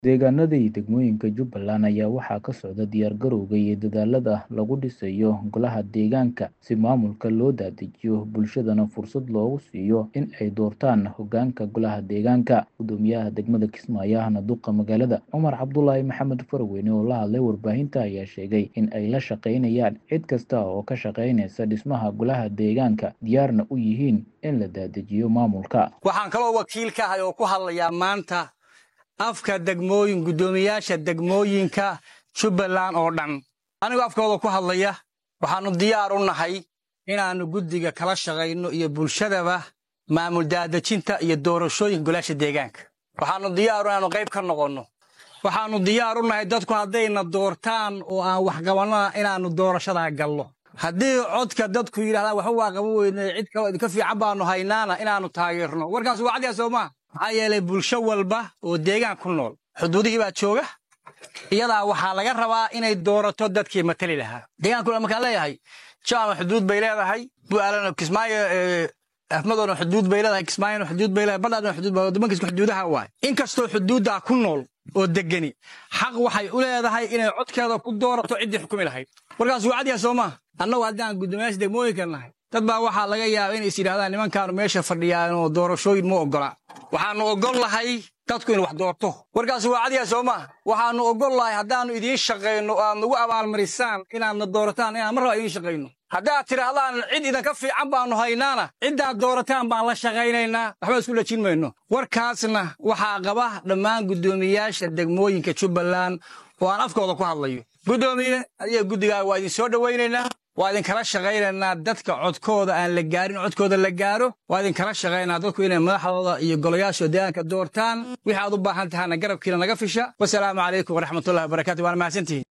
Deegaanada iyo degmooyinka Jubbaland ayaa waxaa ka socda diyaar-garowga iyo dadaallada lagu dhisayo golaha deegaanka si maamulka loo daadajiyo bulshadana fursad loogu siiyo in ay doortaan hoggaanka golaha deegaanka. Guddoomiyaha degmada Kismaayo ahna duqa magaalada, Cumar Cabdulaahi Maxamed Farweyne oo la hadlay warbaahinta ayaa sheegay in ay la shaqeynayaan cid kasta oo ka shaqeynaysa dhismaha golaha deegaanka, diyaarna u yihiin in la daadajiyo maamulka. waxaan kaloo wakiil ka ahay oo ku hadlayaa maanta afka degmooyin guddoomiyaasha degmooyinka jubbaland oo dhan anigoo afkooda ku hadlaya waxaannu diyaar u nahay inaannu guddiga kala shaqayno iyo bulshadaba maamul daadejinta iyo doorashooyinka golaasha deegaanka waxaannu diyaar inaannu qayb ka noqonno waxaannu diyaar u nahay dadku haddayna doortaan oo aan wax qabannona inaannu doorashadaa gallo haddii codka dadku yidhahdaan waxba waa qaban weynay cid kaloo idinka fiican baannu haynaana inaannu taageerno warkaas waa cadyaa soo maa maxaa yeelay bulsho walba oo deegaan ku nool xuduudihii baa jooga iyadaa waxaa laga rabaa inay doorato dadkii matali lahaa deegaanku markaan leeyahay jaama xuduud bay leedahay bu'aalana kismaayo afmadoona xuduud bay leedahay kismaayona xuduud bay leedahay badhaadona xuduud bay waddamankiisku xuduudaha waay inkastoo xuduuddaa ku nool oo degani xaq waxay u leedahay inay codkeeda ku doorato ciddii xukumi lahayd warkaas waa cadyaa soo maa annagu haddaan guddoomiyaasha degmooyinka nahay dad baa waxaa laga yaaba inay is yidhahdaan nimankaanu meesha fadhiyaan oo doorashooyin ma oggola waxaannu oggol lahay dadku inu wax doorto warkaas waa cadyaa soo maa waxaannu oggol lahay haddaannu idiin shaqayno oo aad nagu abaalmarisaan inaadna doorataan inaan mar raba idiin shaqayno haddaad tidhaahdaan cid idinka fiican baannu haynaana ciddaad doorataan baan la shaqaynaynaa waxba isku lajin mayno warkaasna waxaa qaba dhammaan guddoomiyaasha degmooyinka jubbaland oo aan afkooda ku hadlayo guddoomiye adiga guddigaa waa idin soo dhowaynaynaa waa idinkala shaqaynaynaa dadka codkooda aan la gaarin codkooda la gaaro waa idinkala shaqaynaa dadku inay madaxdooda iyo golayaasha deegaanka doortaan wixii aad u baahan tahana garabkiina naga fisha wasalaamu calaykum waraxmatullahi wabarakatu waana mahadsantihiin